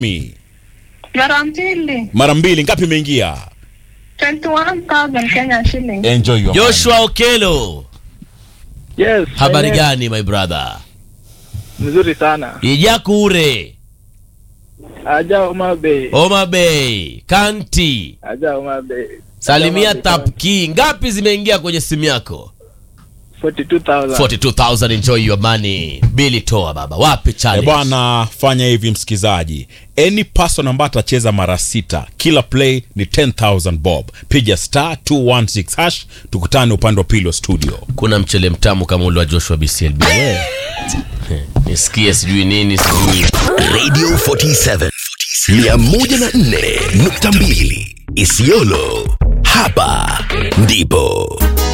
Mi. Mara mbili. Mara mbili ngapi imeingia? 21,000 Kenya shilling. Enjoy your Joshua Okelo, Yes. habari eh, gani my brother? Mzuri sana. Ijakure, Aja Oma Bay. Homa Bay, Kanti, Aja Oma Bay. salimia Aja Oma Bay. Tapki. Ngapi zimeingia kwenye simu yako? 42,000. 42000 enjoy your money. Bili toa baba. Wapi Eh, challenge? bwana fanya hivi msikizaji any person ambaye atacheza mara sita kila play ni 10000 bob piga star 216 hash tukutane upande wa pili wa studio Kuna mchele mtamu kama ule wa Joshua BCLB. We. Nisikie sijui nini sijui. Radio 47 104.2 Isiolo. Hapa ndipo